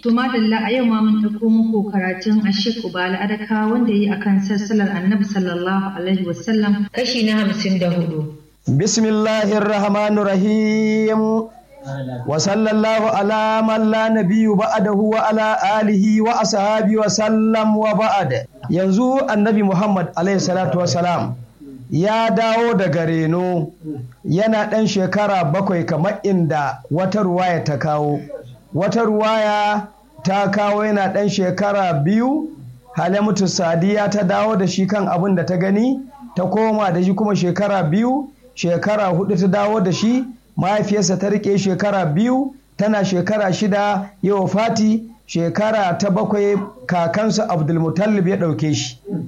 To madalla a yau ma mun ɗauko muku karatun Ashik Ubala Adaka wanda yi akan sassalar Annabi sallallahu alaihi wasallam kashi na hamsin da hudu. Bismillahir Rahmanir Rahim. Wa sallallahu ala man la nabiyyu ba'dahu wa ala alihi wa ashabi wa sallam wa ba'd. Yanzu Annabi Muhammad alaihi salatu wa salam ya dawo daga reno yana ɗan shekara bakwai kamar inda wata ruwaya ta kawo. Wata ruwaya ta kawo yana ɗan shekara biyu Halimatu Sadiya ta dawo da shi kan abin da ta gani ta koma da shi kuma shekara biyu shekara hudu ta dawo da shi mahaifiyarsa ta rike shekara biyu tana shekara shida yawa fati shekara ta bakwai kakansa abdulmutallib ya ɗauke shi